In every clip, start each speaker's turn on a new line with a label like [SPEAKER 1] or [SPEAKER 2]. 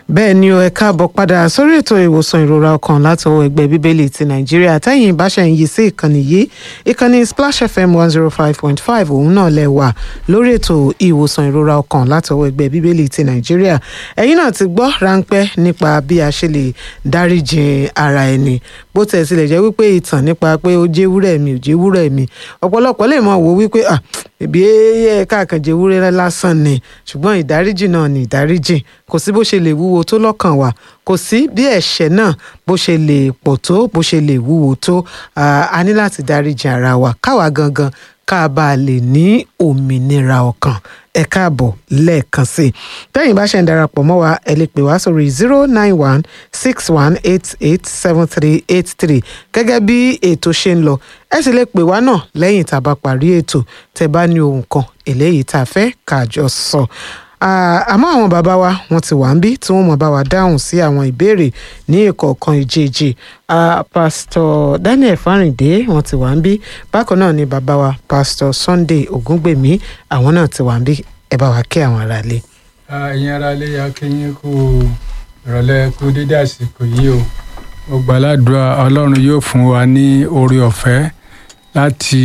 [SPEAKER 1] bẹ́ẹ̀ ni o ẹ káàbọ̀ padà sórí ètò ìwòsàn ìrora ọkàn láti ọwọ́ ẹgbẹ́ bíbélì ti nàìjíríà tẹ́yìn ìbáṣẹ̀ ń yí sí ìkànnì yìí ìkànnì splash fm one zero five point five òun náà lẹ wà lórí ètò ìwòsàn ìrora ọkàn láti ọwọ́ ẹgbẹ́ bíbélì ti nàìjíríà ẹ̀yin náà ti gbọ́ ráńpẹ́ nípa bí a ṣe lè dáríjì ara ẹni bó tẹ̀ tilẹ̀ jẹ́ wípé ìtàn nípa pé ó jẹ́ wúrẹ́ mi ò jẹ́ wúrẹ́ mi ọ̀pọ̀lọpọ̀ lè mọ̀ wò wípé ah ìbí ẹ káàkànjẹ wúrẹ́ lásán ni ṣùgbọ́n ìdáríjì náà ni ìdáríjì kò sí bó ṣe lè wúwo tó lọ́kàn wa kò sí bí ẹ̀ṣẹ̀ náà bó ṣe lè pọ̀ tó bó ṣe lè wúwo tó a ní láti dáríjì ara wa káwa gangan ká bá a lè ní òmìnira ọkàn ẹ káàbọ̀ lẹ́ẹ̀kan sí i tẹ́yìn bá ṣe ń darapọ̀ mọ́ wa ẹ lè pè wá sórí zero nine one six one eight eight seven three eight three gẹ́gẹ́ bí ètò ṣe ń lọ ẹ sì lè pè wá náà lẹ́yìn tá a bá parí ètò tẹ́ bá ní ohun kan eléyìí tá a fẹ́ ká jọ sọ àmọ́ àwọn bàbá wa wọ́n ti wà ń bí tí wọ́n mọ̀ bá wa dáhùn sí àwọn ìbéèrè ní ìkọ̀ọ̀kan ìjèèjì pásítọ̀ Daniel Fáríndé wọ́n ti wà ń bí bákan náà ni bàbá wa pásítọ̀ Sunday Ògúngbèmí àwọn náà ti wà ń bí ẹ bá wa kí àwọn aráalé.
[SPEAKER 2] ẹ̀yin aráalé akínyìn kú ìrọ̀lẹ́ kú dédé àsìkò yìí o mo gbàládùá Ọlọ́run yóò fún wa ní oore ọ̀fẹ́ láti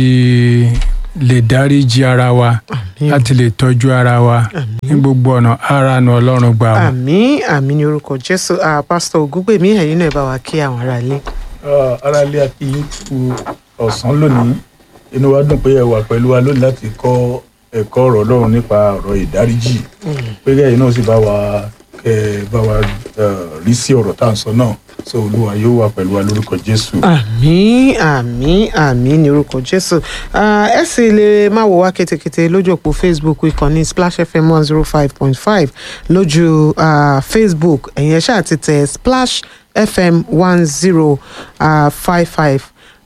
[SPEAKER 2] lè dáríji ara wa láti lè tọ́jú ara wa ní gbogbo ọ̀nà ara nu ọlọ́run gbà wọ́n.
[SPEAKER 1] àmín àmín ní orúkọ jésù pásítọ̀ ògúngbèmí ẹ̀yin náà bá wa kí àwọn aráalé.
[SPEAKER 3] aráalé akíyín kú ọ̀sán lónìí inú wa dùn pé ẹ wà pẹ̀lú wa lónìí láti kọ́ ẹ̀kọ́ ọ̀rọ̀ ọlọ́run nípa ọ̀rọ̀ ìdáríjì pé kẹ́yìn náà sì bá wa kẹ́ bá wa rí sí ọ̀rọ̀ tá à ń sọ náà so olúwa yóò wà pẹ̀lú wa lórúkọ jésù.
[SPEAKER 1] àmín àmín àmín ní orúkọ jésù ẹ sì lè máa wò wá kétékété lójú òpó facebook ìkànnì splash fm one zero five point five lójú uh, facebook ẹ̀yin ẹ̀ ṣáà ti tẹ̀ splash fm one zero five five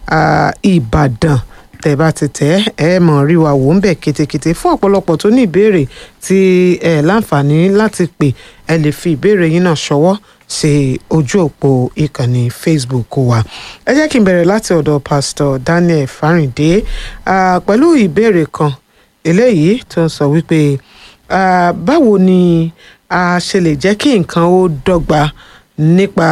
[SPEAKER 1] ìbàdàn tẹ́ bá ti tẹ̀ ẹ mọ̀ rí wa wò ń bẹ̀ kétékété fún ọ̀pọ̀lọpọ̀ tó ní ìbéèrè tí ẹ láǹfààní láti pè ẹ lè fi ìbéèrè yín náà ṣọwọ́ sí ojú òpó ìkànnì facebook wa ẹ jẹ́ kí n bẹ̀rẹ̀ láti ọ̀dọ̀ pastor daniel fáríndé pẹ̀lú ìbéèrè kan eléyìí tó ń sọ wípé báwo ni a ṣe lè jẹ́ kí nǹkan ó dọ́gba nípa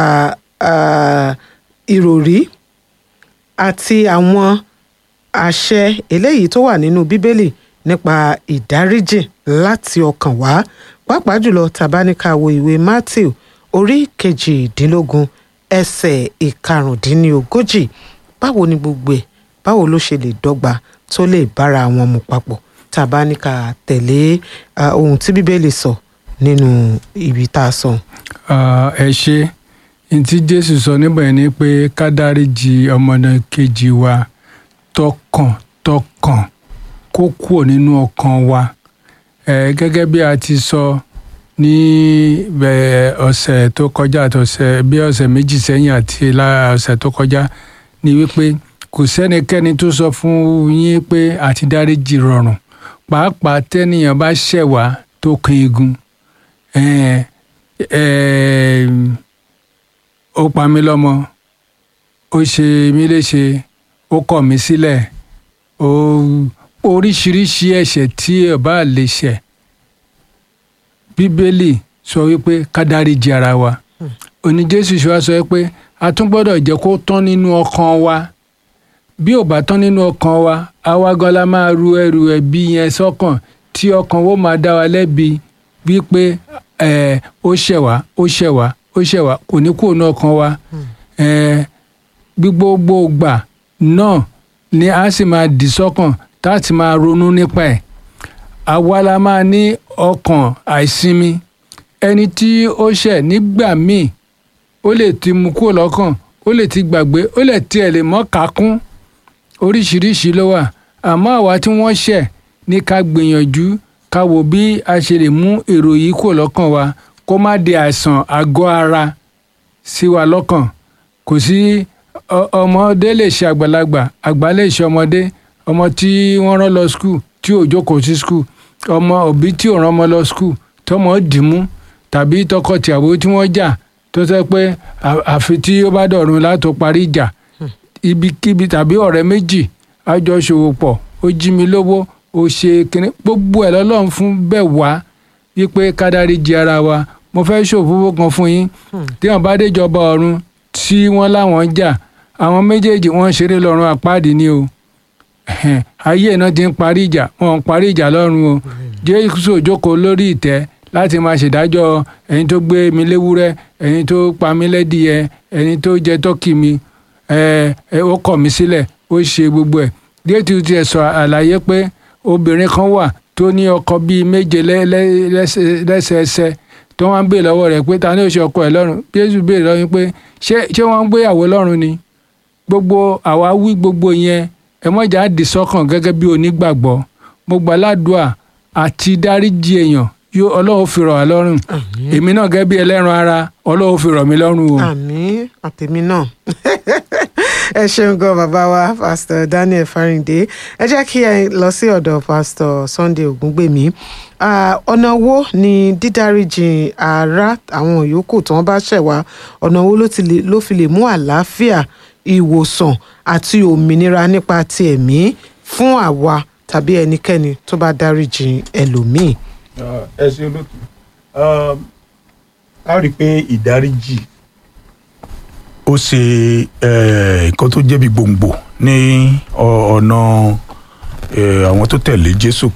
[SPEAKER 1] ìròrí àti àwọn àṣẹ eléyìí tó wà nínú bíbélì nípa ìdáríjì láti ọkàn wá pàápàá jùlọ tàbáníkà wo ìwé matthew orí kejìdínlógún ẹsẹ̀ ìkarùndínlógójì báwo ni gbogbo ẹ̀ báwo ló ṣe lè dọ́gba tó lè bára wọn mu papọ̀ tàbá ní ká tẹ̀lé ohun tí bíbélì sọ nínú ibi tá a sọ.
[SPEAKER 2] ẹ ṣe n tí jésù sọ níbẹ̀ ni pé ká dáríjì ọmọdé kejì wa tọkàntọkàn kó kúrò nínú ọkàn wa gẹ́gẹ́ bí a ti sọ. So, ní ọ̀sẹ̀ tó kọjá àti ọ̀sẹ̀ bí ọ̀sẹ̀ méjì sẹ́yìn àti ọ̀sẹ̀ tó kọjá ni wípé kò sẹ́nikẹ́ni tó sọ fún yín pé àti dáríjì rọrùn pàápàá tẹ́nìyàn bá ṣẹ̀ wá tó kan igun ó pa mí lọ́mọ ó ṣe mí léṣe ó kọ̀ mí sílẹ̀ oríṣiríṣi ẹ̀ṣẹ̀ tí ẹ bá lè ṣẹ̀ bíbélì sọ wípé ká dáríjì ara wa òní jésù ṣe wá sọ pé a tún gbọ́dọ̀ jẹ́ kó tán nínú ọkàn wa bí ò bá tán nínú ọkàn wa àwa gan la máa ru ẹrù ẹ̀bi yẹn sọ́kàn tí ọkàn wo máa dá wa lẹ́bi wípé ẹ ó ṣẹ̀ wá ó ṣẹ̀ wá ó ṣẹ̀ wá kò ní kúrò ní ọkàn wa ẹ gbogbo gbà náà ni a sì máa dì sọ́kàn tá a sì máa ronú nípa ẹ̀ àwa la máa ní ọkàn àìsinmi ẹni tí ó ṣẹ̀ nígbà míì ó lè ti mú kúrò lọ́kàn ó lè ti gbàgbé ó lè tiẹ̀ lè mọ́ kákún oríṣiríṣi ló wà àmọ́ àwa tí wọ́n ṣẹ̀ ní ká gbìyànjú ká wo bí a ṣe lè mú èrò yìí kúrò lọ́kàn wa kó má di àìsàn àgọ́ ara sí wa lọ́kàn kò sí ọmọdé lè ṣe àgbàlagbà àgbà lè ṣe ọmọdé ọmọ tí wọ́n rán lọ skul tí ò jókòó sí skul ọmọ òbí tí ò rán ọmọ lọ skul tọmọ dìímú tàbí tọkọtìyàwó tí wọ́n jà tó sẹ pé àfi tí ó bá dọ̀run látò parí ìjà ibikíbi tàbí ọ̀rẹ́ méjì àjọṣòwò pọ̀ ó jí mi lówó ó ṣe kínní gbogbo ẹ̀ lọ́lọ́run fún bẹ́ẹ̀ wá wípé ká dáríjì ara wa mo fẹ́ ṣòfófó kan fún yín tí wọ́n bá déjọba ọ̀run tí wọ́n láwọn ń jà àwọn méjèèjì wọ́n ń ṣeré lọ́run àpáàdì ni o Ẹ̀hẹ̀n, ayé náà ti ń parí ìjà wọn ń parí ìjà lọ́run o jésù jókòó lórí ìtẹ́ láti máa ṣèdájọ́ ẹni tó gbé mi léwúrẹ́ ẹni tó pa mí lẹ́dìyẹ ẹni tó jẹ tọ́kì mi ẹ ẹ ó kọ̀ mí sílẹ̀ ó ṣe gbogbo ẹ̀ jésù tiẹ̀ sọ àlàyé pé obìnrin kan wà tó ní ọkọ bíi méje lẹ́- lẹ́- lẹ́sẹ- lẹ́sẹẹsẹ tó wọ́n ń bèè lọ́wọ́ rẹ̀ pé ta ni ó ṣe ọkọ ẹ̀ lọ́run jésù béèrè lọ́wọ́ yín pé ṣé ṣé wọ́n ń gbéyàwó lọ́run ni gbogbo àwa wí gbogbo yẹn ẹ mọ̀jà dì sọ́kàn gẹ́gẹ́ bí onígbàgbọ́ mo gbà ládùúà àti dáríjì èèyàn yóò ọlọ́run fi rọ̀ wá lọ́rùn èmi náà gẹ́gẹ́ bí ẹlẹ́ran ara ọlọ́run fi rọ̀ mí lọ́rùn o.
[SPEAKER 1] àmín àtèmi náà ẹ ṣeun gan bàbá wa pastor daniel farinde ẹ jẹ́ kí ẹ lọ sí ọ̀dọ̀ pastor sunday ògúngbèmí Ah, ọ̀nà wo ni dídáríjì ara àwọn yòókù tí wọ́n bá ṣẹ̀ wá ọ̀nà wo ló ti lè- ló fi lè mú àlàáfíà ìwòsàn àti òmìnira nípa ti ẹ̀mí fún àwa tàbí ẹnikẹ́ni tó bá dáríjì ẹlòmíì.
[SPEAKER 3] Ah, ẹ ṣe olóòtú Um, a rí i pé ìdáríjì ó ṣe eh, nǹkan tó jẹ́ bí gbòǹgbò ní ọ- ọ̀nà eh, àwọn tó tẹ̀lé Jésù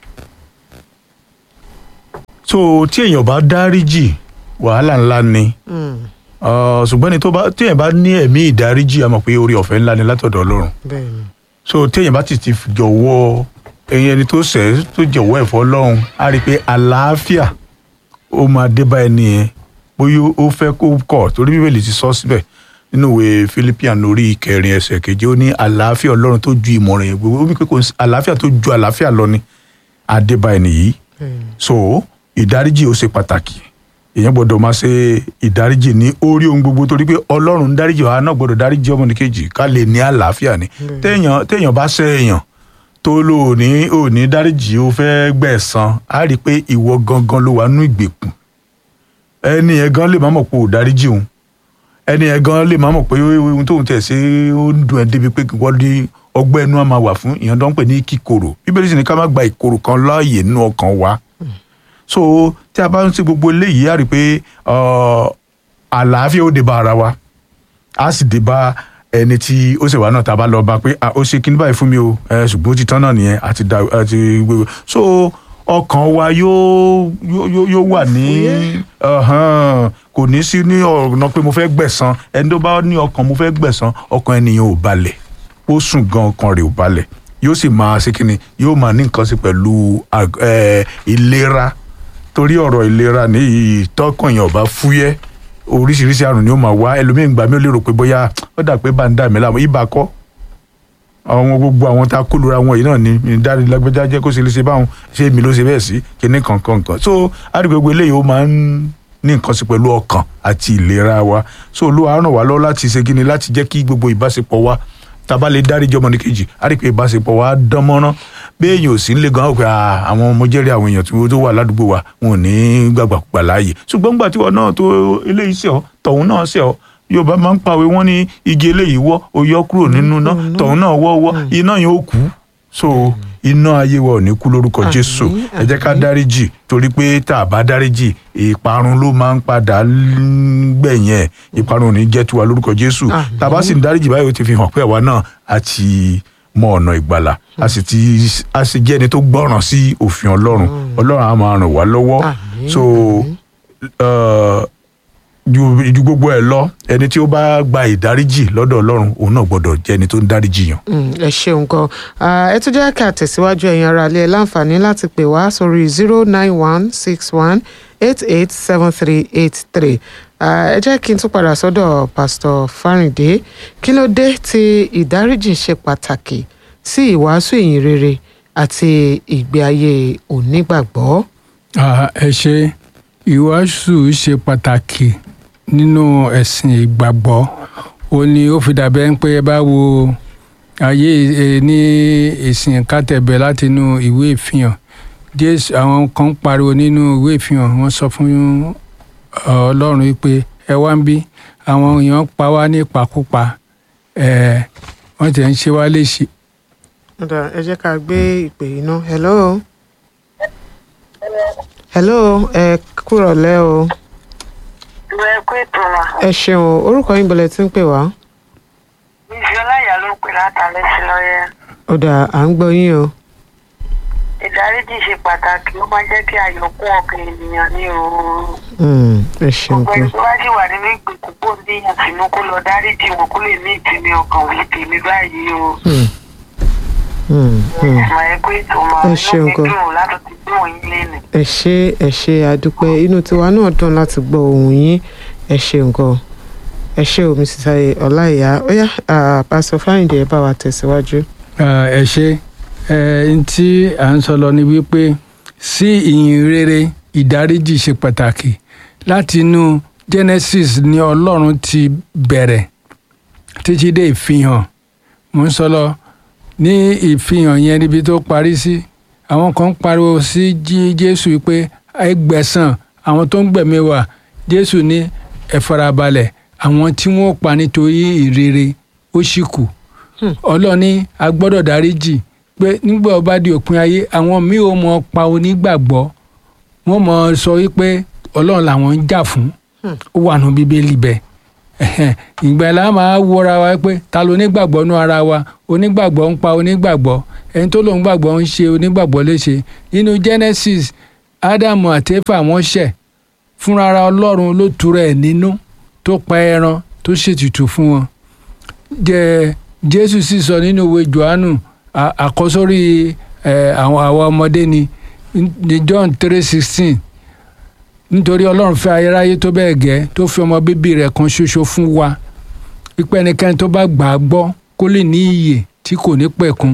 [SPEAKER 3] so tí èèyàn bá dáríjì wàhálà ńlá ni
[SPEAKER 1] Mm,
[SPEAKER 3] Ah, ṣùgbọ́n ẹni tó bá tí èèyàn bá ní ẹ̀mí ìdáríjì a mọ̀ pé orí ọ̀fẹ́ ńlá ni látọ̀dọ̀ Ọlọ́run
[SPEAKER 1] bẹ́ẹ̀ ni.
[SPEAKER 3] so téèyàn bá ti ti jọ̀wọ́ ẹyin ẹni tó ṣẹ̀ tó jọ̀wọ́ ẹ̀fọ́ Ọlọ́run á rí i pé àlàáfíà ó máa dé bá ẹni yẹn bóyá ó fẹ́ kó kọ̀ torí bíbélì ti sọ síbẹ̀ nínú ìwé Philippians orí ìkẹrin ẹsẹ̀ keje ó ní àlàáfíà Ọlọ́run tó ju ìmọ̀ràn yẹn gbogbo ó ní pé kò sí àlàáfíà tó ju àlàáfíà lọ ni á dé bá ẹni yìí
[SPEAKER 1] bẹ́ẹ̀ ni.
[SPEAKER 3] so ìdáríjì ó ṣe pàtàkì èèyàn gbọ́dọ̀ máa ṣe ìdáríjì ní orí ohun gbogbo torí pé Ọlọ́run ń dáríjì wa náà gbọ́dọ̀ dáríjì ọmọnìkejì ká lè ní àlàáfíà ni téèyàn téèyàn bá ṣẹ̀ èèyàn tó lò ó ní ò ní dáríjì ó fẹ́ gbẹ̀san á rí i pé ìwọ gangan ló wà nú ìgbèkùn ẹni yẹn gan lè má mọ̀ pé ò dáríjì òun ẹni yẹn gan lè má mọ̀ pé ohun tóun tẹ̀ ṣe ó ń dùn ẹ́ débi pé wọ́n ní ọgbẹ́ ẹnu á máa wà fún ìyẹn tó ń pè ní kíkorò bíbélì sì ní ká má gba ìkorò kan láàyè nínú ọkàn wa so tí a bá ń ṣe gbogbo eléyìí á rí i pé ọ, àlàáfíà ó dé bá ara wa á sì dé bá ẹni tí ó ṣe wà náà tá a bá lọ bá pé "Ah, ó ṣe kíní báyìí fún mi o ẹ ṣùgbọ́n ó ti tán náà nìyẹn àti da àti gbogbo so ọkàn wa yóò yóò yóò- yóò wà ní ọ̀hán, kò ní sí ní ọ̀nà pé mo fẹ́ gbẹ̀san ẹni tó bá ní ọkàn mo fẹ́ gbẹ̀san ọkàn ènìyàn ò balẹ̀ ó sùn gan ọkàn rẹ̀ ò balẹ̀ yóò sì máa ṣe kíni yóò máa ní nǹkan sí pẹ̀lú ag- eh, ìlera torí ọ̀rọ̀ ìlera ní tọkàn yẹn ọba fúyẹ́ oríṣiríṣi àrùn ni ó máa wá ẹlòmíín gbà mí ó lérò pé bóyá ó dà pé bá ń dà mí láàmú ibà kọ́ àwọn gbogbo àwọn tá a kó lura wọn yìí náà ni ní dárí lágbájá jẹ́ kó ṣe lè ṣe báwọn ṣé èmi ló ṣe bẹ́ẹ̀ sí kíní kankan kan so àdìgbò eléyìí ó máa ń ní nǹkan sí pẹ̀lú ọkàn àti ìlera wa so olúwa ràn wá lọ́wọ́ láti ṣe kíni láti jẹ́ kí gbogbo ìbáṣepọ̀ wa tá a bá lè dáríjì ọmọnìkejì á rí i pé ìbáṣepọ̀ wa dán mọ́rán bí èèyàn ò sí nílé gan-an pé "Ah, àwọn ọmọ jẹ́rìí àwọn èèyàn tí wọ́n tó wà ládùúgbò wa wọn ò ní gbàgbàkúgbà láàyè ṣùgbọ́n gbà tí wọn náà tó eléyìí ṣe ọ́ tọ̀hún náà ṣe ọ́ yorùbá máa ń pàwé wọn ní igi eléyìí wọ́ ó yọ kúrò nínú náà tọ̀hún náà wọ́ wọ́ iná yẹn ó kú so iná ayé wa ò ní kú lórúkọ
[SPEAKER 1] Àmín,
[SPEAKER 3] jésù ẹ jẹ́ ká
[SPEAKER 1] àmín.
[SPEAKER 3] dáríjì torí pé tá a bá dáríjì ìparun ló máa ń padà gbẹ̀yìn ẹ̀ ìparun ò ní jẹ́ tiwa lórúkọ jésù
[SPEAKER 1] Àmín.
[SPEAKER 3] tá a bá sì ń dáríjì báyìí ó ti fi hàn pé àwa náà a ti mọ ọ̀nà ìgbàlà a sì ti a sì jẹ́ ẹni tó gbọ́ràn sí òfin ọlọ́run ọlọ́run á máa ràn wá lọ́wọ́
[SPEAKER 1] Àmín,
[SPEAKER 3] so uh, ju ju gbogbo ẹ lọ ẹni tí ó bá gba ìdáríjì lọ́dọ̀ ọlọ́run òun náà gbọ́dọ̀ jẹ́ ẹni tó ń dáríjì yàn.
[SPEAKER 1] Mm, ẹ ṣeun gan Ah, ẹ tún jẹ́ ká tẹ̀síwájú ẹ̀yin ará ilé ẹ láǹfààní láti pè wá sórí zero nine one six one eight eight seven three eight three ẹ jẹ́ kí n tún padà sọ́dọ̀ pásítọ̀ Fáríndé kí ló dé tí ìdáríjì ṣe pàtàkì sí ìwàásù ìyìn rere àti ìgbé ayé onígbàgbọ́.
[SPEAKER 2] Ah, ẹ ṣe ìwàásù ṣe pàtàkì nínú ẹ̀sìn ìgbàgbọ́ ó ní ó fi dàbẹ́ ń pé ẹ bá wo ayé ẹ ní ìsìn kátẹ̀bẹ̀ láti inú ìwé ìfihàn jésù àwọn kan ń pariwo nínú ìwé ìfihàn wọ́n sọ fún ọ, ọlọ́run wípé ẹ wá ń bí àwọn èèyàn pa wá ní ìpakúpa ẹ wọ́n tẹ̀ ń ṣe wá léṣe
[SPEAKER 1] Ọ̀dà, ẹ jẹ́ ká gbé ìpè yìí ná hello hello ẹ kúrọ̀lẹ́ o
[SPEAKER 4] ìwé ẹkú ètò wa
[SPEAKER 1] ẹ ṣeun orúkọ yín bọ̀lẹ̀ tí ń pè wá
[SPEAKER 4] ìfi ọláyà ló ń pè látàlẹ́ sí lọ́yẹ́
[SPEAKER 1] ó dà à ń gbọ́ yín o
[SPEAKER 4] ìdáríjì ṣe pàtàkì ó máa ń jẹ́ kí ayọ̀ kún ọkàn ènìyàn ní òru
[SPEAKER 1] Hmm, ẹ ṣeun
[SPEAKER 4] gbogbo
[SPEAKER 1] pé
[SPEAKER 4] ẹni tó bá sì wà nínú ìgbèkùn kó níyàn sínú kó lọ dáríjì wọn kó lè ní ìsinmi ọkàn òye tèmi báyìí o
[SPEAKER 1] Hmm, hmm, hmm.
[SPEAKER 4] ìmọ̀ ẹkú ètò máa
[SPEAKER 1] Ẹ
[SPEAKER 4] inú
[SPEAKER 1] ṣeun
[SPEAKER 4] mi
[SPEAKER 1] gan.
[SPEAKER 4] dùn láti ti gbé òun yín lẹ́nu
[SPEAKER 1] ẹ ṣé ẹ ṣé àdúpẹ́ inú tiwa náà dùn láti gbọ́ ohùn yín ẹ ṣeun gan ẹ ṣé o mrs ayé ọláìyá ó yá ah, pásítọ̀ fáyìndé ẹ bá wa tẹ̀síwájú.
[SPEAKER 2] Ah, ẹ ṣe ẹ n tí à ń sọ lọ ni wípé sí ìyìn rere ìdáríjì ṣe pàtàkì láti inú Genesis ni Ọlọ́run ti bẹ̀rẹ̀ títí dé ìfihàn mò ń sọ lọ ní ìfihàn yẹn níbi tó parí sí àwọn kan ń pariwo sí Jí- Jésù pé ẹ gbẹ̀san àwọn tó ń gbẹ̀mí wa Jésù ní ẹ farabalẹ̀ àwọn tí wọ́n pa nítorí ìrere ó sì kù ọlọ́ni a gbọ́dọ̀ dáríjì pé nígbà ó bá di òpin ayé àwọn míì ò mọ pa onígbàgbọ́ wọ́n mọ sọ wípé ọlọ́run làwọn ń jà fún ó wà nù bíbélì bẹ́ẹ̀ Ẹ̀hẹ́n, ìgbà yẹn la máa wọra wa pé ta ló onígbàgbọ́ nú ara wa onígbàgbọ́ ń pa onígbàgbọ́ ẹni tó lòun gbàgbọ́ ń ṣe onígbàgbọ́ léṣe nínú Genesis Ádámù àti Éfà wọ́n ṣẹ̀ fúnra ara ọlọ́run ló tura ẹ̀ nínú tó pa ẹran tó ṣètùtù fún wọn jẹ jésù sì sọ nínú ìwé johannu à- àkọsórí ẹ, àwọn àwọn ọmọdé ni ní john three sixteen nítorí ọlọ́run fẹ́ ayérayé tó bẹ́ẹ̀ gẹ́ tó fi ọmọ bíbí rẹ̀ kan ṣoṣo fún wa pípẹ́ ẹnikẹ́ni tó bá gbà á gbọ́ kó lè ní iyè tí kò ní pẹ̀kun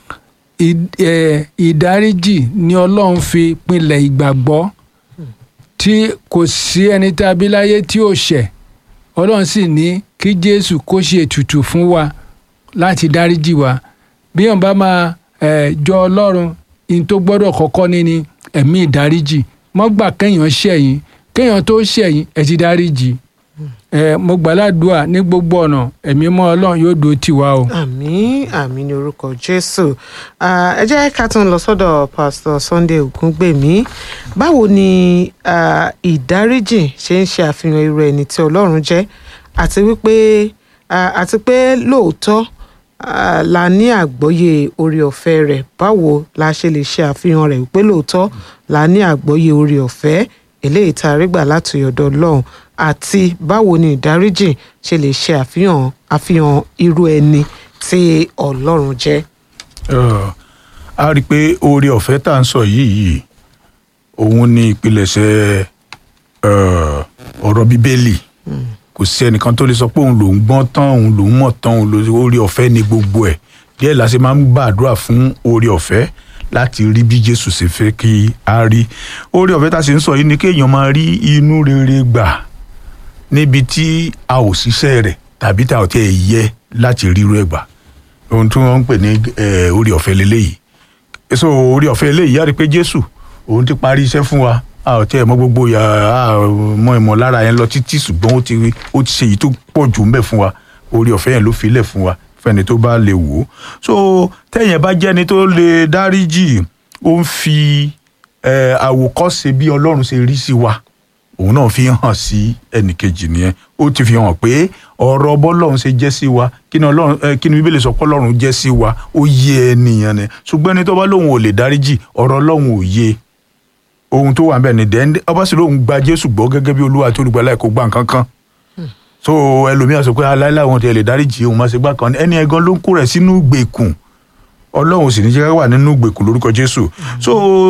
[SPEAKER 2] Ì- ẹ, ìdáríjì ni ọlọ́run fi pinlẹ̀ ìgbàgbọ́ tí kò sí ẹni tá a bí láyé tí ò ṣẹ̀ ọlọ́run sì ní kí jésù kó ṣe ètùtù fún wa láti dáríjì wa bí wọn bá máa eh, jọ ọlọ́run in tó gbọ́dọ̀ kọ́kọ́ ní ni ẹ̀mí ìdáríjì mọ́ gbà kéèyàn ṣẹ̀yìn kéèyàn tó ṣẹ̀yìn ẹ̀ ti dáríjì ẹ mo gbàládùá ní gbogbo ọ̀nà ẹ̀mí mọ́ ọlọ́run yóò dúró tì wá o.
[SPEAKER 1] àmín àmín ní orúkọ jésù Ah, ẹ jẹ́ ká tún lọ sọ́dọ̀ pásítọ̀ sunday ògúngbèmí báwo ni ah, ìdáríjì ṣe ń ṣe àfihàn irú ẹni tí ọlọ́run jẹ́ àti wípé ah, àti pé lóòótọ́ ah, la ní àgbọ́yé orí ọ̀fẹ́ rẹ̀ báwo la ṣe lè ṣe àfihàn rẹ̀ wípé lóòótọ́ la ní àgbọ́yé orí ọ̀fẹ́ eléyìí tá a rí gbà láti ọ̀dọ̀ ọlọ́run àti báwo ni ìdáríjì ṣe lè ṣe àfihàn àfihàn irú ẹni tí ọlọ́run jẹ́.
[SPEAKER 3] Ọ̀, a rí i pé oore ọ̀fẹ́ tá à ń sọ yìí yìí òun ni ìpilẹ̀ṣẹ̀ ọ̀, ọ̀rọ̀ bíbélì kò sí ẹnìkan tó lè sọ pé òun lòún gbọ́n tán òun lòún mọ̀ tán òun lòún oore ọ̀fẹ́ ni gbogbo ẹ̀ díẹ̀ la ṣe máa ń gbàdúrà fún oore ọ̀fẹ́ láti rí bí Jésù ṣe fẹ́ kí a rí oore ọ̀fẹ́ tá a ṣe ń sọ yìí ni kéèyàn máa rí inú rere gbà níbi tí a ò ṣiṣẹ́ rẹ̀ tàbí tá a ò tiẹ̀ yẹ láti rírú ẹ̀ gbà ohun tí wọ́n ń pè ní eh, orí ọ̀fẹ́ leléyìí so orí ọ̀fẹ́ eléyìí yára pé jésù òun ti parí iṣẹ́ fún wa a ò tiẹ̀ mọ gbogbo ya a ò mọ ìmọ̀lára yẹn lọ títí ṣùgbọ́n ó ti ó ti ṣe èyí tó pọ̀ jù ń bẹ̀ fún wa orí ọ̀fẹ́ yẹn ló filẹ̀ fún wa fẹ́ni tó bá lè wò ó so tẹ̀yìn bá jẹ́ni tó lè dáríjì ó ń fi eh, àwòkọ́ṣe bí ọlọ́run ṣe rí sí wa òun náà fi hàn sí ẹnìkejì nìyẹn ó ti fi hàn pé ọ̀rọ̀ bọ́lọ́run ṣe jẹ́ sí wa kí ni ọlọ́run ẹ kí ni bíbélì sọ pé ọlọ́run jẹ́ sí wa ó yé ẹnìyàn ni ṣùgbọ́n ẹni tó bá lóun ò lè dáríjì ọ̀rọ̀ ọlọ́run ò yé ohun tó wà ń bẹ̀ ni dẹ́n ọba sì lóun gba jésù gbọ́ gẹ́gẹ́ bí olúwa tó olùgbàlà ẹ̀ kó gbà nǹkan kan so ẹlòmíràn sọ pé aláìláì wọn ti lè dáríjì òun máa ṣe gbà kan ẹni ẹgan ló ń kó rẹ̀ sínú gbèkùn ọlọ́run sì ní jẹ́ ká wà nínú ìgbèkùn lórúkọ jésù so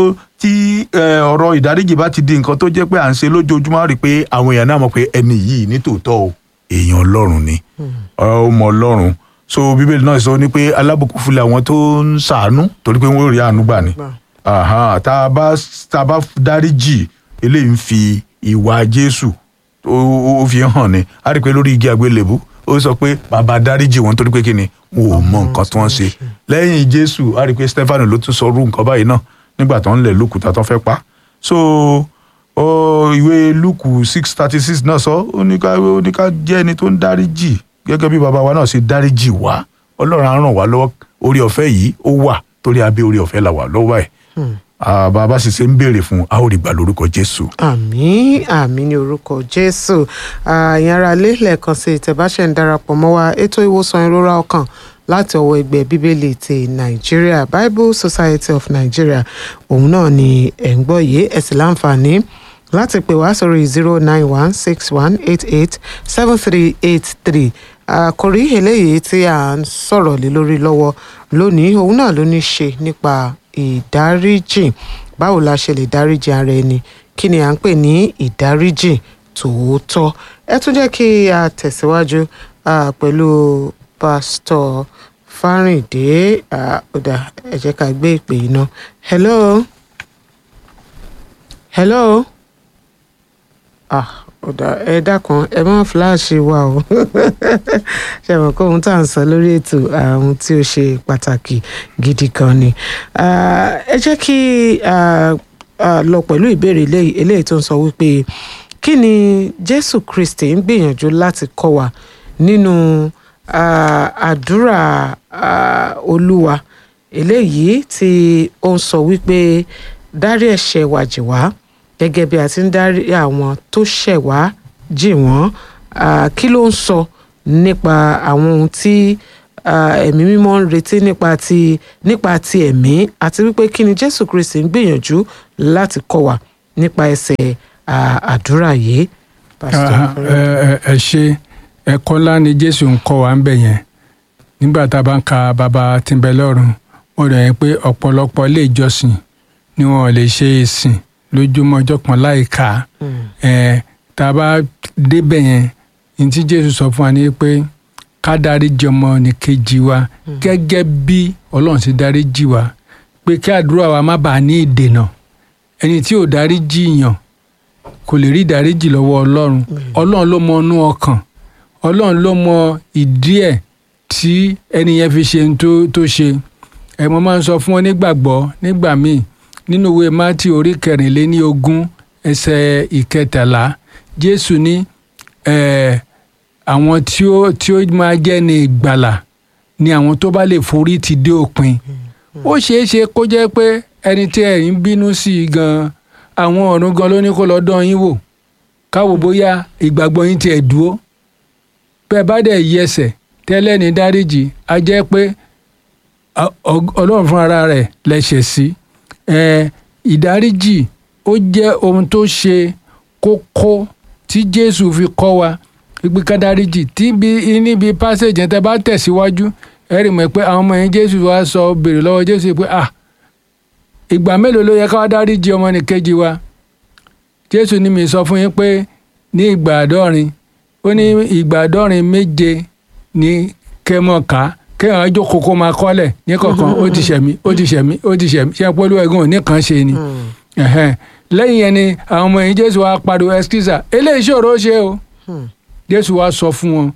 [SPEAKER 3] tí eh, ọ̀rọ̀ ìdáríjì bá ti di nǹkan tó jẹ́ pé à ń ṣe lójoojúmọ́ á rí i pé àwọn èèyàn náà mọ̀ pé ẹni yìí nítòótọ́ o èèyàn ọlọ́run ni ó mọ ọlọ́run so bíbélì náà sọ ní pé alábùkún fúnlẹ̀ àwọn tó ń ṣàánú torí pé wọ́n rí àánú gbà ni Aha, tá a bá tá a bá dáríjì eléyìí ń fi ìwà jésù ó ó fi hàn ni á rí i pé lórí igi àgbélébú ó sọ pé bàbá dáríjì wọn torí pé kí ni wọn ò mọ nǹkan tí wọ́n ṣe lẹ́yìn jésù á rí i pé stephen ló tún sọ irú nǹkan báyìí náà nígbà tó ń lẹ̀ lókùúta tó fẹ́ pa so ó ìwé lukú six thirty six náà sọ ó ní ká ó ní ká jẹ́ ẹni tó ń dáríjì gẹ́gẹ́ bí bàbá wa náà ṣe dáríjì wá ọlọ́run á ràn wá lọ́wọ́ orí ọ̀fẹ́ yìí ó wà torí abẹ́ orí ọ̀fẹ́ là wà lọ́wọ́ ẹ̀ Ah, bá a bá sì ṣe ń béèrè fún un, a ó rí gbà lórúkọ jésù.
[SPEAKER 1] àmín àmín ní orúkọ jésù àyàn ara lé lẹ́ẹ̀kan sí ìtẹ̀báṣẹ̀ ń darapọ̀ mọ́ wa ètò ìwòsàn ìrora ọkàn láti ọwọ́ ẹgbẹ́ bíbélì ti nàìjíríà bible society of nigeria òun náà ni ẹ̀ ń gbọ́ yìí ẹ̀ sì láǹfààní láti pè wá sórí zero nine one six one eight eight seven three eight three àkòrí eléyìí tí à ń sọ̀rọ̀ lé lórí lọ́wọ́ lónìí òun náà ló ní ṣe nípa ìdáríjì báwo la ṣe lè dáríjì ara ẹni kí ni à ń pè ní ìdáríjì tòótọ́ ẹ tún jẹ́ kí a tẹ̀síwájú ah, pẹ̀lú pásítọ̀ fárìndé ah, ọ̀dà ẹ jẹ́ ká gbé ìpè yìí náà hello hello ah ọ̀dà ẹ dákun ẹ má fíláàṣì wa o ṣe mọ̀ pé ohun tá à ń sọ lórí ètò àwọn tí ó ṣe pàtàkì gidi kan ni Ah, ẹ jẹ́ kí ah, ah, lọ pẹ̀lú ìbéèrè eléyìí eléyìí tó ń sọ wípé kí ni jésù kristi ń gbìyànjú láti kọ́ wa nínú ah, àdúrà ah, olúwa eléyìí tí ó ń sọ wípé dárí ẹ̀ṣẹ̀ wa jì wá gẹ́gẹ́ bí a ti ń dárí àwọn tó ṣẹ̀ wá jì wọ́n Ah, kí ló ń sọ nípa àwọn ohun tí ah, ẹ̀mí mímọ́ ń retí nípa ti nípa ti ẹ̀mí àti wípé kí ni jésù kristi ń gbìyànjú láti kọ́ wa nípa ẹsẹ̀ ah, àdúrà yìí. Pastor
[SPEAKER 2] Ah, ẹ ẹ- ẹ ṣe ẹ̀kọ́ ńlá ni jésù ń kọ́ wa ń bẹ̀ yẹn nígbà tá a bá ń ka bàbá tí ń bẹ lọ́run ó rẹ̀ yẹn pé ọ̀pọ̀lọpọ̀ ilé ìjọsìn ni wọn ò lè ṣe ìsìn lójúmọ́ ọjọ́ kan láì kà á
[SPEAKER 1] Mm.
[SPEAKER 2] ẹ tá a bá débẹ̀ yẹn ní tí jésù sọ fún wa ni pé ká dáríjì ọmọnìkejì wa gẹ́gẹ́ bí ọlọ́run ti dáríjì wa pé kí àdúrà wa má bàa ní ìdènà ẹni tí ò dáríjì yàn kò lè rí ìdáríjì lọ́wọ́ ọlọ́run ọlọ́run ló mọ inú ọkàn ọlọ́run ló mọ ìdí ẹ̀ tí ẹni yẹn fi ṣe ohun tó tó ṣe ẹ mo máa ń sọ fún wọn nígbàgbọ́ nígbà míì nínú ìwé mátì orí kẹrìnléní ogún ẹsẹ̀ ìkẹtàlá jésù ní eh, àwọn tí ó tí ó máa jẹ́ ní ìgbàlà ni àwọn tó bá lè forí ti dé òpin ó ṣeé ṣe kó jẹ́ pé ẹni tí ẹ̀ ń bínú sí i gan-an àwọn ọ̀run gan ló ní kó lọ dán yín wò káwo bóyá ìgbàgbọ́ yín tiẹ̀ dúró bẹ́ẹ̀ bá dẹ̀ yí ẹsẹ̀ tẹ́lẹ̀ ní dáríjì á jẹ́ pé ọ- ọ- ọlọ́run fún ara rẹ̀ lẹ́sẹ̀ sí ẹ ìdáríjì ó jẹ́ ohun tó ṣe kókó tí jésù fi kọ́ wa gbígbé ká dáríjì tí bí níbi passage yẹn tẹ́ bá tẹ̀síwájú ẹ rí mọ̀ pé àwọn ọmọ yẹn jésù wá sọ béèrè lọ́wọ́ jésù pé ah ìgbà mélòó ló yẹ ká wá dáríjì ọmọnìkejì wa jésù ní mi sọ fún yín pé ní ìgbà àádọ́rin ó ní ìgbà àádọ́rin méje ní kẹmọ̀ká kéèyàn jókòó kó máa kọ́lẹ̀ ní kọ̀ọ̀kan ó ti ṣẹ̀mí ó ti ṣẹ̀mí ó ti ṣẹ̀mí ṣe pẹ́lú ẹ̀gún òní kan ṣe ni Ẹ̀hẹ́n. lẹ́yìn yẹn ni àwọn ọmọ yìí jésù wa pariwo ẹskísà eléyìí ṣòro ṣe o jésù wa sọ fún wọn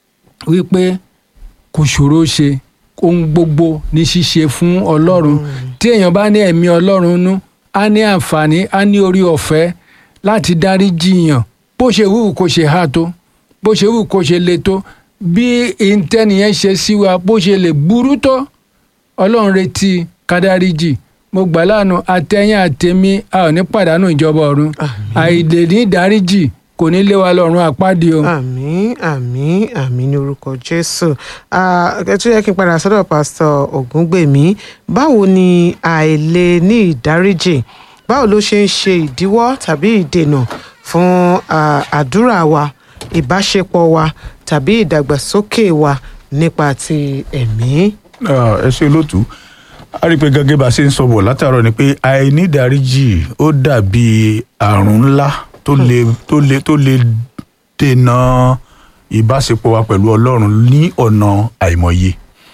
[SPEAKER 2] wípé kò ṣòro ṣe ohun gbogbo ní ṣíṣe fún ọlọ́run tí èèyàn bá ní ẹ̀mí ọlọ́run nú á ní àǹfààní á ní orí ọ̀fẹ́ láti dárí jiyàn bó ṣe wù kó ṣe há tó bó ṣe wù kó ṣe le tó bí ìǹtẹ́nìyẹn ṣe sí wa bó ṣe lè burú tó ọlọ́run retí kádáríjì mo gbà láàánú àtẹ̀yìn àtẹ̀mí a ò ní pàdánù ìjọba ọ̀run àìlè ní ìdáríjì kò ní lé wa lọ́run àpáàdé o.
[SPEAKER 1] àmín àmín àmín ní orúkọ jésù Ah, ẹ tún yẹ kí n padà sọ́dọ̀ pásítọ̀ ògúngbèmí báwo ni àìlè ní ìdáríjì báwo ló ṣe ń ṣe ìdíwọ́ tàbí ìdènà fún ah, àdúrà wa ìbáṣepọ̀ wa tàbí ìdàgbàsókè wa nípa ti ẹ̀mí.
[SPEAKER 3] Ah, ẹ ṣe olóòtú a rí i pé gẹ́gẹ́ bá a ṣe ń sọ bọ̀ látàárọ̀ ni pé àìnídàríjì ó dàbí àrùn ńlá tó lè tó lè tó lè dènà ìbáṣepọ̀ wa pẹ̀lú ọlọ́run ní ọ̀nà àìmọye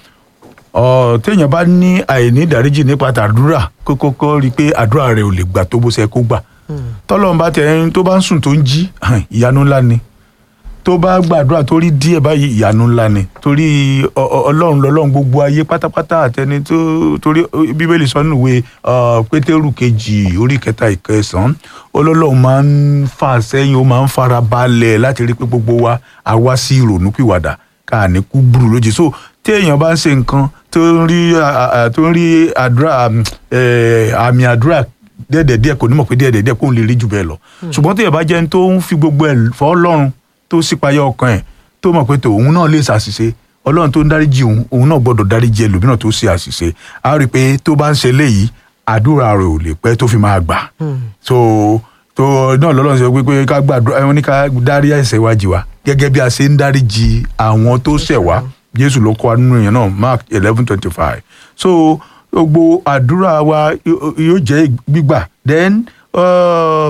[SPEAKER 3] ọ téèyàn bá ní àìnídàríjì nípa tàdúrà kó kọ́kọ́ rí i pé àdúrà rẹ̀ ò lè gbà tó bó ṣe kó gbà tọ́lọ́run bá tẹ̀ ẹni tó bá ń sùn tó ń jí ìyanu ńlá ni tó bá gbàdúrà tó rí díẹ̀ báyìí ìyanu ńlá ni torí ọ- ọ- ọlọ́run lọ́lọ́run gbogbo ayé pátápátá àtẹni tó torí bíbélì sọ nínú ìwé ọ, pétérù kejì orí kẹta ìkẹsàn-án ọlọ́run máa ń fà sẹ́yìn ó máa ń fara balẹ̀ láti rí pé gbogbo wa a wá sí ìrònúpìwàdà ká ní kú burú lójijì so tí èèyàn bá ń ṣe nǹkan tó ń rí à- à- tó ń rí àdúrà um, eh, àmì àdúrà díẹ̀díẹ̀ kò ní mọ̀ pé díẹ̀díẹ̀ kó ń lè rí jù bẹ́ẹ̀ lọ ṣùgbọ́n tí èèyàn bá jẹ́ ẹni tó ń fi gbogbo ẹ̀ fọ́ ọlọ́run tó sípayá ọkàn ẹ̀ tó mọ̀ pé tòun náà lè ṣàṣìṣe ọlọ́run tó ń dáríjì òun òun náà gbọ́dọ̀ dáríjì ẹlòmíràn tó ṣe àṣìṣe a rí i pé tó bá ń ṣe léyìí àdúrà rẹ̀ ò lè pẹ́ tó fi máa gbà so tó náà lọ́lọ́run sọ pé pé ká gbàdúrà wọn ní ká dárí ẹ̀ṣẹ̀ wa jì wá gẹ́gẹ́ bí a ṣe ń dáríjì àwọn tó ṣẹ̀ wá jésù ló kọ́ wa nínú yẹn náà mark eleven twenty five so gbogbo àdúrà wa yó- yóò jẹ́ gbígbà then uh,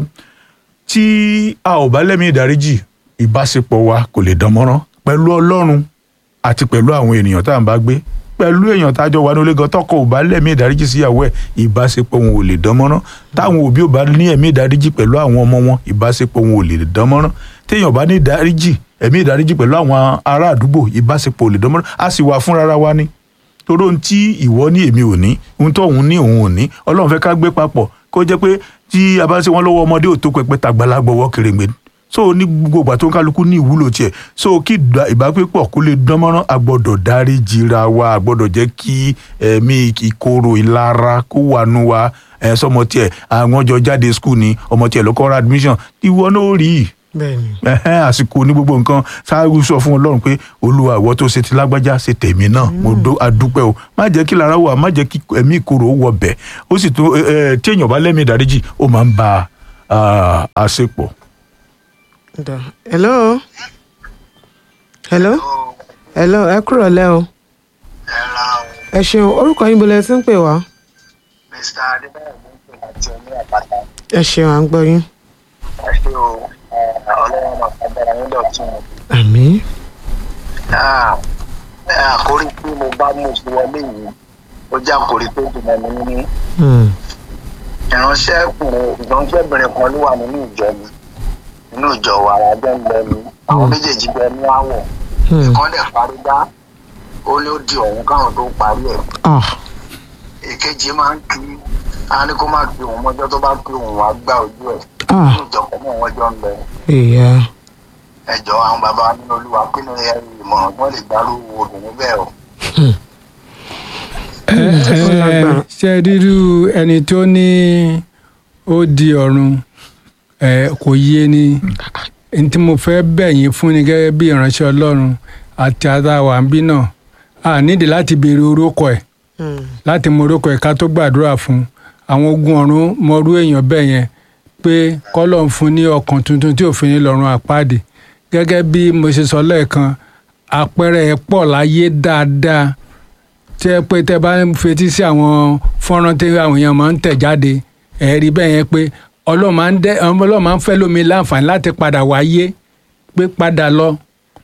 [SPEAKER 3] tí a ò bá lẹ́mìí ìdáríjì ìbáṣepọ̀ wa kò lè dán mọ́rán pẹ̀lú ọlọ́run àti pẹ̀lú àwọn ènìyàn tá à ń bá gbé pẹ̀lú èèyàn tá a jọ wà ní olé gan tọkọ ò bá lẹ́mìí ìdáríjì síyàwó ẹ̀ ìbáṣepọ̀ wọn ò lè dán mọ́rán táwọn òbí ò bá ní ẹ̀mí ìdáríjì pẹ̀lú àwọn ọmọ wọn ìbáṣepọ̀ wọn ò lè dán mọ́rán téèyàn bá ní ìdáríjì ẹ̀mí ìdáríjì pẹ̀lú àwọn ará àdúgbò ìbáṣepọ̀ ò lè dán mọ́rán a sì wà fúnra wa ni torí ohun tí ìwọ ní èmi ò ní ohun tó òun ní òun ò ní ọlọ́run fẹ́ ká gbé papọ̀ kó jẹ́ pé tí a bá ń ṣe wọ́n lọ́wọ́ ọmọdé ò tó pẹpẹ tàgbàlagbà ọwọ́ kèrègbè so ní gbogbo ìgbà tó ń kálukú ní ìwúlò tiẹ̀ so kí ìdá- ìbápépọ̀ kó lè dán mọ́rán a gbọ́dọ̀ dárí jìra wa a gbọ́dọ̀ jẹ́ kí ẹ̀mí ìkorò ìlara kó wà nù wa ẹ̀ sọmọ tiẹ̀ àwọn jọ jáde skul ni ọmọ tiẹ̀ ló kọ́ ra admission ìwọ náà ó rí i
[SPEAKER 1] bẹ́ẹ̀ni
[SPEAKER 3] ẹhẹn àsìkò ní gbogbo nǹkan ṣáájú sọ fún ọlọ́run pé olúwa ìwọ tó ṣe ti lágbájá ṣe tèmi náà mo dó adúpẹ́ o má jẹ́ kí lára wà má jẹ́ kí ẹ̀mí ìkorò wọ bẹ̀ ó sì tún ẹ ẹ tí èèyàn bá lẹ́mìí ìdáríjì ó máa ń ba ah, àṣepọ̀.
[SPEAKER 1] Da. hello hello hello ẹ kúrò lẹ́ o
[SPEAKER 5] ẹ̀ra
[SPEAKER 1] ẹ ṣeun orúkọ yín bolẹ̀ tí ń pè wá
[SPEAKER 5] mr adébáyọ̀ ló ń pè láti oní àpáta
[SPEAKER 1] ẹ ṣeun à ń gbọ́ yín
[SPEAKER 5] ẹ ṣé o ẹ, ọlọ́run máa fagbára yín dọ̀tún o.
[SPEAKER 1] àmín
[SPEAKER 5] Ah, ẹ, àkórí tí mo bá mú sí wọlé yìí ó jẹ́ àkórí tó dùn mọ́ mi nínú
[SPEAKER 1] Hmm.
[SPEAKER 5] ìránṣẹ́kùnrin ìránṣẹ́bìnrin kan ló wà nínú ìjọ mi nínú ìjọ wa àwọn abẹ́ ń lọ mi àwọn méjèèjì bẹ ní àwọ̀
[SPEAKER 1] Hmm.
[SPEAKER 5] ìkan dẹ̀ parí dá ó ní ó di ọ̀hún káwọn tó parí ẹ̀
[SPEAKER 1] ah
[SPEAKER 5] èkejì máa ń kí á ní kó má kí òun mọ́jọ́ tó bá kí òun wá gbá ojú ẹ̀
[SPEAKER 1] ah
[SPEAKER 5] nínú ìjọ kan náà wọ́n jọ ń lọ
[SPEAKER 1] ìyá
[SPEAKER 5] ẹjọ́ àwọn bàbá nínú olúwa kí ni ẹ ìmọ̀ràn tó lè gbárù obìnrin bẹ́ẹ̀ o.
[SPEAKER 2] ẹ
[SPEAKER 1] ó lágbára.
[SPEAKER 2] ẹ ṣe rírú ẹni tó ní ó di ọ̀run ẹ kò yé ni n tí mo fẹ́ bẹ̀ yín fún ni gẹ́gẹ́ bí ìránṣẹ́ ọlọ́run àti àtàwà ń bí náà a nídìí láti béèrè orúkọ ẹ̀
[SPEAKER 1] Hmm.
[SPEAKER 2] láti mọ orúkọ ẹ̀ ká tó gbàdúrà fún un. àwọn ogun ọ̀run mọrú èèyàn bẹ́ẹ̀ yẹn pé kọ́lọ̀ ń fún ní ọkàn tuntun tí òfin ní lọ́rùn àpáàdé gẹ́gẹ́ bí mo ṣe sọ lẹ́ẹ̀kan àpẹẹrẹ ẹ̀ pọ̀ láyé dáadáa tí ẹ pé tẹ bá ń fetí sí àwọn fọ́nrán tí àwọn èèyàn máa ń tẹ̀ jáde ẹ̀ rí bẹ́ẹ̀ yẹn pé ọlọ́run máa ń dẹ́ ọlọ́run máa ń fẹ́ lómi láǹfààní láti padà wáyé pé padà lọ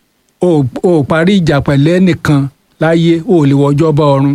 [SPEAKER 2] o ò parí ìjà pẹ̀lú ẹnìkan láyé o ò lè wọjọ́ bá ọ̀run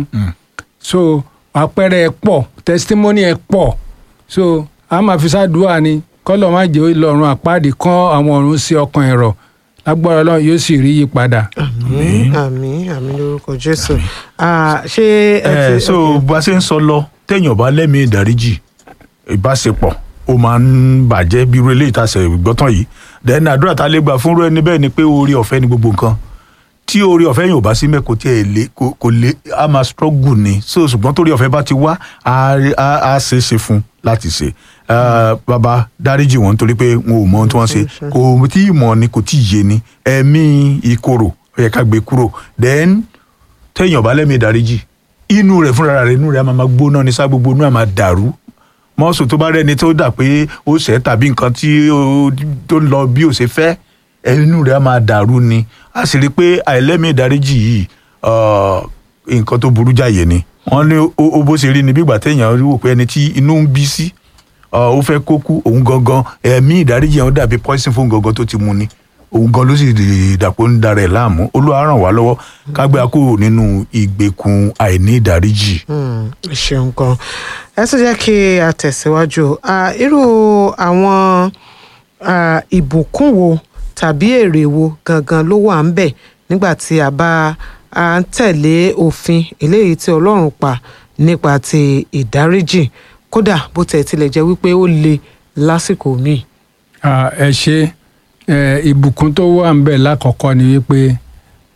[SPEAKER 2] so àpẹẹrẹ ẹ pọ̀ testimony ẹ pọ̀ so a máa fi ṣàdúrà ni kọ́lọ̀ má jẹ́ ìlọrun àpáàdé kán àwọn ọ̀run sí ọkàn ẹ̀rọ lágbára ọlọ́run yóò sì rí yí padà.
[SPEAKER 1] àmín àmín àmín lórúkọ jésù ah ṣé ẹ
[SPEAKER 3] ẹ
[SPEAKER 1] ti
[SPEAKER 3] so bá a ṣe ń sọ lọ téèyàn bá lẹ́mìí ìdáríjì ìbáṣepọ̀ ó máa ń bàjẹ́ bí irú eléyìí tá a ṣe gbọ́tàn yìí then àdúrà tá a lè gbà fún irú ẹni bẹ́ẹ̀ ni pé oore ọ̀fẹ́ ni gbogbo nǹkan tí oore ọ̀fẹ́ yìí ò bá sí mẹ́ kò tiẹ̀ lé kò kò lé a máa struggle ni so ṣùgbọ́n torí ọ̀fẹ́ bá ti wá a a- a ṣe é ṣe fún un láti ṣe Ah, bàbá dáríjì wọn nítorí pé wọn ò mọ ohun tí wọ́n ṣe kò tí ì mọ̀ ni kò tí ì yé ni ẹ̀mí ìkorò ó yẹ ká gbé kúrò then téèyàn bá lẹ́mìí ìdáríjì inú rẹ̀ fúnra rẹ̀ inú rẹ̀ á máa máa gbóná ní sá gbogbo inú ẹ̀ máa dàrú mọ́sù tó bá rẹ́ni tó dà pé ó ṣẹ́ tàbí nǹkan tí ó tó ń lọ bí ó ṣe fẹ́ inú rẹ̀ á máa dàrú ni a sì rí i pé àìlẹ́mìí ìdáríjì yìí ah, nǹkan tó burú jáyé ni wọ́n ní ó ó bó ṣe rí ni bí ìgbà téèyàn rí wò pé ẹni tí inú ń bí sí ah, ó fẹ́ kó kú òun gangan ẹ̀mí ìdáríjì yẹn ó dàbí poison fún gangan tó ti mu ni òun gan ló sì dàpọ̀ ń darẹ̀ láàmú olúwa ràn wá lọ́wọ́ ká gbé a kúrò nínú ìgbèkùn àìní ìdáríjì.
[SPEAKER 1] Hmm, ẹ ṣeun gan ẹ tún jẹ́ kí a tẹ̀síwájú Ah, irú àwọn ah, ìbùkún wo tàbí èrè wo gangan ló wà ń bẹ̀ nígbà tí a bá a ń tẹ̀lé òfin eléyìí tí ọlọ́run pa nípa ti ìdáríjì kódà bó tẹ̀ tilẹ̀ jẹ́ wípé ó le lásìkò míì.
[SPEAKER 2] Ah, ẹ ṣe ẹ ìbùkún tó wà ń bẹ̀ lákọ̀ọ́kọ́ ni wípé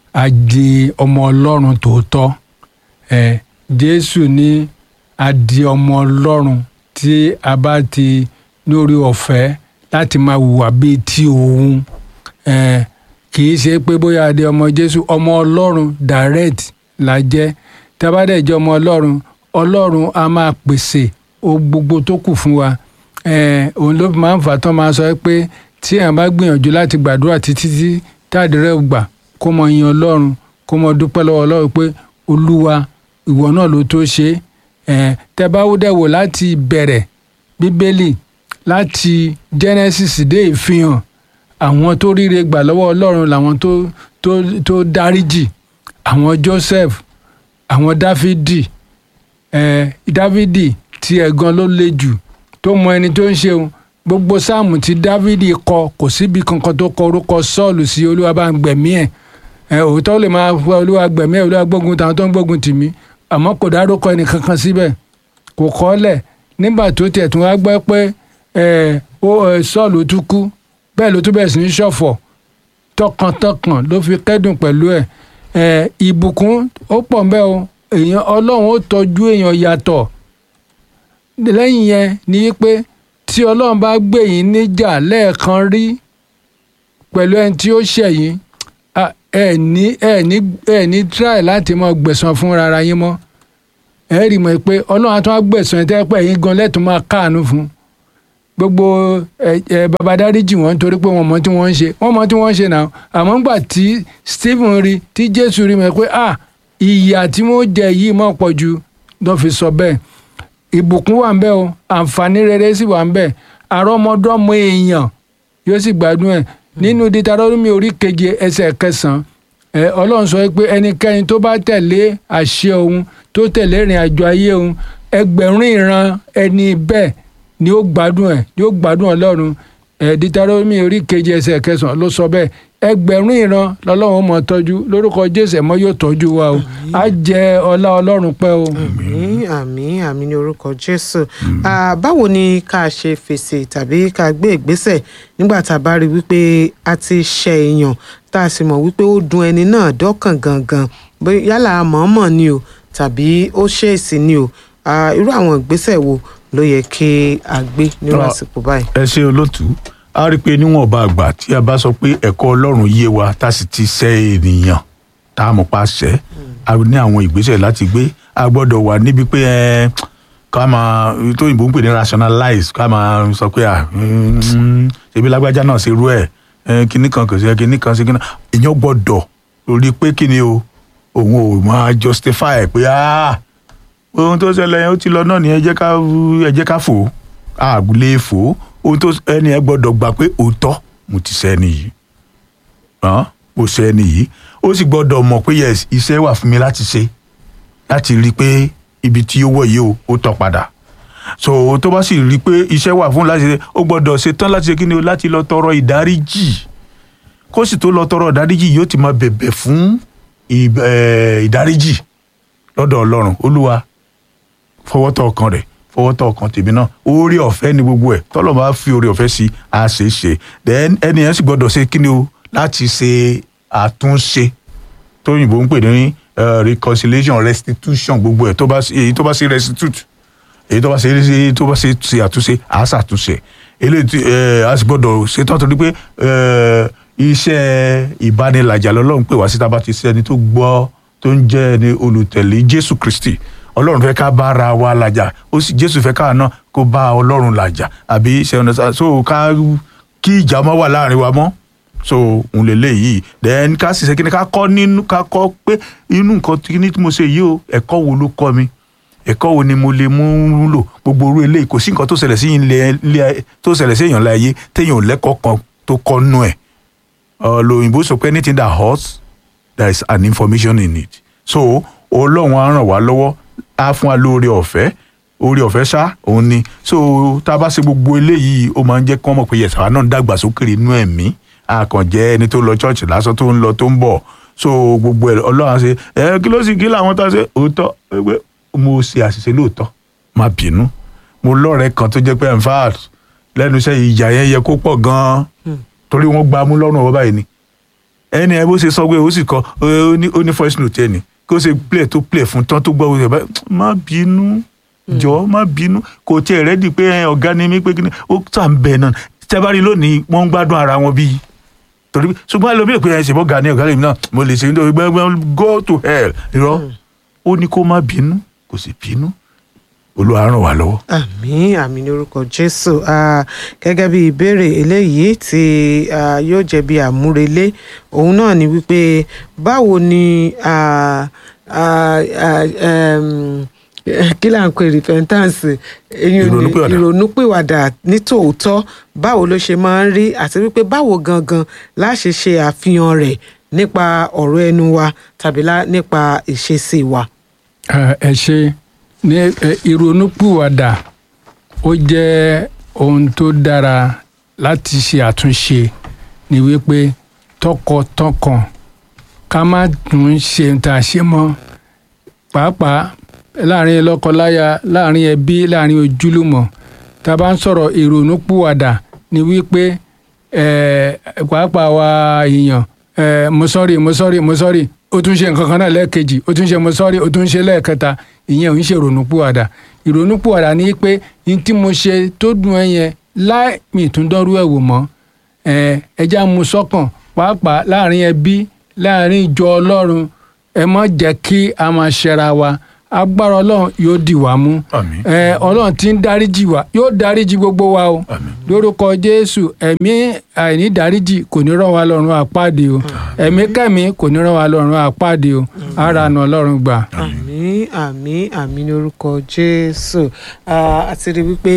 [SPEAKER 2] a di ọmọ ọlọ́run tòótọ́ ẹ jésù ní a di ọmọ ọlọ́run tí a bá ti lórí ọ̀fẹ́ láti máa hùwà bíi ti òun ẹ kì í ṣe pé bóyá a di ọmọ jésù ọmọ ọlọ́run direct la jẹ́ tí a bá dẹ̀ jẹ́ ọmọ ọlọ́run ọlọ́run a máa pèsè ohun gbogbo tó kù fún wa ẹ òun ló máa ń fà tán máa sọ pé tí èèyàn bá gbìyànjú láti gbàdúrà títí tí táàdìrẹ́ gbà kó mọ yin ọlọ́run kó mọ dúpẹ́ lọ́wọ́ ọlọ́run pé olúwa ìwọ náà ló tó ṣe é ẹ̀ tẹ́ bá wú dẹ̀ wò láti bẹ̀rẹ̀ bíbélì láti genesis dé ìfihàn àwọn tó ríre gbà lọ́wọ́ ọlọ́run làwọn tó tó tó dáríjì àwọn joseph àwọn dáfídì ẹ̀ dávidi tí ẹ̀gan ló le jù tó mọ ẹni tó ń ṣeun gbogbo sáàmù tí dávidi kọ kò síbi kankan tó kọ orúkọ sọ́ọ̀lù sí olúwa bá ń gbẹ̀mí ẹ̀ ẹ̀ òótọ́ lè máa fọ olúwa gbẹ̀mí ẹ̀ olúwa gbógun tàwọn tó ń gbógun tì mí àmọ́ kò dárúkọ ẹnì kankan síbẹ̀ kò kọ́lẹ̀ nígbà tó tiẹ̀ tún wá gbọ́ pé ẹ̀ ó ẹ̀ sọ́ọ̀lù tún kú bẹ́ẹ̀ ló tún bẹ̀rẹ̀ sí ní ṣọ̀fọ̀ tọkàntọkàn ló fi kẹ́dùn pẹ̀lú ẹ̀ ẹ̀ ìbùkún ó pọ̀ ńbẹ́ o èèyàn ọlọ́run ó tọ́jú èèyàn yàtọ̀ lẹ́yìn yẹn ni pé tí ọlọ́run bá gbé yín níjà lẹ́ẹ̀kan rí pẹ̀lú ẹni tí ó ṣẹ̀ yín a- ẹ ní ẹ ní ẹ ní try láti mọ gbẹ̀san fún rárá yín mọ́ ẹ rí mọ̀ pé ọlọ́run á tún á gbẹ̀san ẹ̀ tẹ́ pẹ́ yín gan lẹ́tùn máa káàánú fún gbogbo ẹ ẹ bàbá dáríjì wọn nítorí pé wọn mọ tí wọn ń ṣe wọn mọ tí wọn ń ṣe náà àmọ́ ńgbà tí Stephen rí tí Jésù rí mọ̀ pé ah ìyà tí wọ́n jẹ yìí mọ̀ pọ̀ ju lọ́ fi sọ bẹ́ẹ̀ ìbùkún wà ń bẹ o àǹfààní rere sì wà ń bẹ àrọmọdọ́mọ èèyàn yóò sì gbádùn ẹ̀ nínú Dítarónómì orí keje ẹsẹ̀ kẹsàn-án ẹ Ọlọ́run sọ pé ẹnikẹ́ni tó bá tẹ̀lé àṣẹ òun tó tẹ̀lé ìrìn àjò ayé òun ẹgbẹ̀rún ìran ẹni bẹ́ẹ̀ ni ó gbádùn ẹ̀ ni ó gbádùn Ọlọ́run ẹ Dítarónómì orí keje ẹsẹ̀ kẹsàn-án ló sọ bẹ́ẹ̀ ẹgbẹ̀rún ìran lọ́lọ́run mọ̀ tọ́jú lórúkọ Jésù ẹ̀mọ́ yóò tọ́jú wa o á jẹ ọlá Ọlọ́run pẹ́ o.
[SPEAKER 1] àmín àmín àmín ní orúkọ jésù Ah, báwo ni ká ṣe fèsì tàbí ká gbé ìgbésẹ̀ nígbà tá a bá rí wípé a ti ṣe èèyàn tá a sì mọ̀ wípé ó dùn ẹni náà dọ́kàn gangan bóyá yálà mọ̀ọ́mọ̀ ni o tàbí ó ṣèèsì ni o Ah, irú àwọn ìgbésẹ̀ wo ló yẹ kí a gbé nírú
[SPEAKER 3] Ah.
[SPEAKER 1] àsìkò báyìí.
[SPEAKER 3] ẹ ṣe olótú a rí i pé níwọ̀nba àgbà tí a bá sọ pé ẹ̀kọ́ ọlọ́run yé wa tá a sì ti ṣẹ́ ènìyàn tá a mọ̀ pa ṣẹ́ a ní àwọn ìgbésẹ̀ láti gbé a gbọ́dọ̀ wà níbi pé ẹ ká máa tó òyìnbó ń pè ní rationalize ká máa sọ pé à mm, ṣebí lágbájá náà ṣe rú ẹ̀ ẹ, kinní kan kò sí kinní kan sí kinní èèyàn gbọ́dọ̀ rí i pé kí ni o òun ò máa justify ẹ̀ pé ah ohun tó ṣẹlẹ̀ yẹn ó ti lọ náà ni ẹ jẹ́ ká ẹ jẹ́ ká fò á àgùlé fò ó ohun tó ẹni ẹ gbọ́dọ̀ gbà pé òótọ́ mo ti ṣe ẹni yìí hàn mo ṣe ẹni yìí ó sì gbọ́dọ̀ mọ̀ pé yes iṣẹ́ wà fún mi láti ṣe láti rí i pé ibi tí ó wọ̀ yìí o ó tọ́ padà so tó bá sì rí i pé iṣẹ́ wà fún láti ṣe ó gbọ́dọ̀ ṣe tán láti ṣe kí ni o láti lọ tọrọ ìdáríjì kó sì tó lọ tọrọ ìdáríjì yóò ti máa bẹ̀bẹ̀ fún ì- eh, ìdáríjì lọ́dọ̀ ọlọ́run olúwa fọwọ́tọ̀ ọkàn rẹ̀ fọwọ́tọ̀ ọkàn tèmi náà oore ọ̀fẹ́ ni gbogbo ẹ̀ tọ́lọ̀ bá fi oore ọ̀fẹ́ sí a ṣe é ṣe then ẹni yẹn sì gbọ́dọ̀ ṣe kí ni o láti ṣe àtúnṣe tóyìnbó ń pè ní eh, reconciliation restitution gbogbo ẹ̀ tó bá ṣe- èyí tó bá ṣe restitute èyí tó bá ṣe èyí tó bá ṣe ṣe àtúnṣe à á ṣàtúnṣe eléyìí tí ẹ a sì gbọ́dọ̀ ṣetán torí pé ẹ, iṣẹ́ ìbánilàjà lọ́lọ́run pè wá síta bá ti ṣe ẹni tó gbọ́ tó ń jẹ́ ẹni olùtẹ̀lé Jésù Kristi Ọlọ́run fẹ́ ká bá ara wa làjà ó sì Jésù fẹ́ ká náà kó bá Ọlọ́run làjà àbí ṣe ọ̀nà sá so ká kí ìjà má wà láàrin wa mọ́ so òun lè lè yìí then ká sì ṣe kí ni ká kọ́ nínú ká kọ́ pé inú nǹkan tí ní tí mo ṣe yìí o ẹ̀kọ́ wo ló kọ́ mi ẹ̀kọ́ wo ni mo lè mú lò gbogbo orú eléyìí kò sí nǹkan tó ṣẹlẹ̀ sí ilé ilé tó ṣẹlẹ̀ sí èèyàn láyé téèyàn ò lẹ́kọ̀ọ́ kan tó kọ́ nú ẹ̀ lóyìnbó sọ pé anything that hurts there is an information in it so ọlọ́run á ràn wá lọ́wọ́ á fún wa lóore ọ̀fẹ́ oore ọ̀fẹ́ ṣá òun ni so tá a bá ṣe gbogbo eléyìí ó máa ń jẹ́ kí wọ́n mọ̀ pé yẹ̀sà wa náà ń dàgbà sókè inú ẹ̀mí àkànjẹ́ ẹni tó lọ church lásán tó ń lọ tó ń bọ̀ so gbogbo ẹ̀ ọlọ́run á ṣe ẹ kí ló sì kí làwọn tá a ṣe òótọ́ pé mo ṣe àṣìṣe lóòótọ́ má bínú mo lọ́rẹ̀ẹ́ kan tó jẹ́ pé in fact lẹ́nu iṣẹ́ ìjà yẹn yẹ kó pọ̀ gan-an torí wọ́n gba mú lọ́rùn ọwọ́ báyìí ni ẹni ẹ bó ṣe sọ pé ó sì kọ ó ní ó ní voice note ẹni kó ṣe play tó play fún tán tó gbọ́ wọ́n ṣe bá má bínú jọ má bínú kò tiẹ̀ rẹ́dí pé ẹ, ọ̀gá ni mí pé kí ni ó tà ń bẹ̀ náà tẹ́bárí lónìí wọ́n ń gbádùn ara wọn bíi torí ṣùgbọ́n ẹlòmíì pé ẹ ṣe bọ́ ọ̀gá ni ọ̀gá lèmi náà mo lè ṣe nítorí gbẹ́gbẹ́ go to hell irọ́ ó ní kó má bínú kò sì bínú olúwa ràn wá lọ́wọ́.
[SPEAKER 1] àmín àmín ní orúkọ jésù Ah, gẹ́gẹ́ bí ìbéèrè eléyìí tí ah, yóò jẹ́ bí àmúrelé òun náà ni wípé báwo ni ah, ah, ah, em, kí là ń pè repentance eyín ni
[SPEAKER 3] Ìrònúpìwàdà.
[SPEAKER 1] ìrònúpìwàdà ní tòótọ́ báwo ló ṣe máa ń rí àti wípé báwo gangan láṣẹ ṣe àfihàn rẹ̀ nípa ọ̀rọ̀ ẹnu wa tàbí lá- nípa ìṣesí wa.
[SPEAKER 2] ẹ ẹ ṣe ní ẹ, ìrònúpìwàdà ó jẹ́ ohun tó dára láti ṣe àtúnṣe ní wípé tọkàntọkàn ká má tún ṣe tá a ṣe mọ́ pàápàá láàrin lọ́kọláya láàrin ẹbí láàrin ojúlùmọ̀ tá a bá ń sọ̀rọ̀ ìrònúpìwàdà ní wípé ẹ, pàápàá wa èèyàn ẹ, mo sọ́rí mo sọ́rí mo sọ́rí ó tún ṣe nǹkan kan náà lẹ́ẹ̀kejì ó tún ṣe mo sọ́rí ó tún ṣe lẹ́ẹ̀kẹta ìyẹn ò ń ṣe ìrònúpìwàdà ìrònúpìwàdà ní pé ní tí mo ṣe tó dùn ẹ yẹn láì mi tún dọ́rú ẹ̀ wò mọ́ ẹ ẹja mu sọ́kàn pàápàá láàrin ẹbí láàrin ìjọ ọlọ́run ẹ má jẹ́ kí a máa ṣẹra wa agbára ọlọ́run yóò dì wá mú
[SPEAKER 3] Àmín.
[SPEAKER 2] ẹ ọlọ́run tí ń dáríjì wá yóò dáríjì gbogbo wa o
[SPEAKER 3] Àmín.
[SPEAKER 2] lórúkọ jésù ẹ̀mí àìní dáríjì kò ní rán wa lọ́rùn àpáàdé o ẹ̀mí kẹ́mi kò ní rán wa lọ́rùn àpáàdé o ara nà ọlọ́run gbà.
[SPEAKER 1] àmín àmín àmín ní orúkọ jésù Ah, a ti rí wípé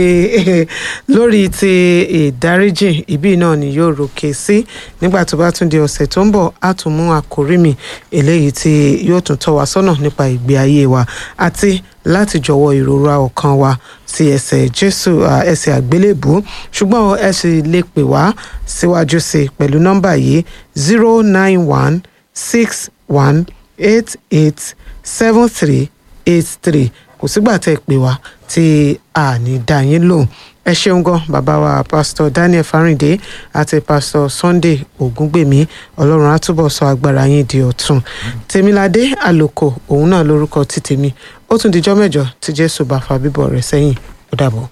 [SPEAKER 1] lórí ti ìdáríjì ibí náà ni yóò ròkè sí nígbà tó bá tún di ọ̀sẹ̀ tó ń bọ̀ á tún mú àkórí mi eléyìí tí yóò tún tọ́ wa sọ́nà nípa ìgbé ayé wa àti láti jọ̀wọ́ ìrora ọkàn wa sí ẹsẹ̀ jésù ah, ẹsẹ̀ àgbélébùú ṣùgbọ́n ẹ sì lè pè wá síwájú sí i pẹ̀lú nọ́mbà yìí zero nine one six one eight eight seven three eight three kò sígbà tẹ́ ẹ pè wá tí a ní dá yín lóhùn ẹ ṣeun gan bàbá wa pásítọ̀ Daniel Fáríndé àti pásítọ̀ Sunday Ògúngbèmí Ọlọ́run á túbọ̀ sọ agbára yín di ọ̀tun Tèmiládé Àlòkò òun náà lórúkọ tí tèmi ó tún dijọ́ mẹ́jọ tí Jésù bá fa bíbọ̀ rẹ̀ sẹ́yìn ó dàbọ̀.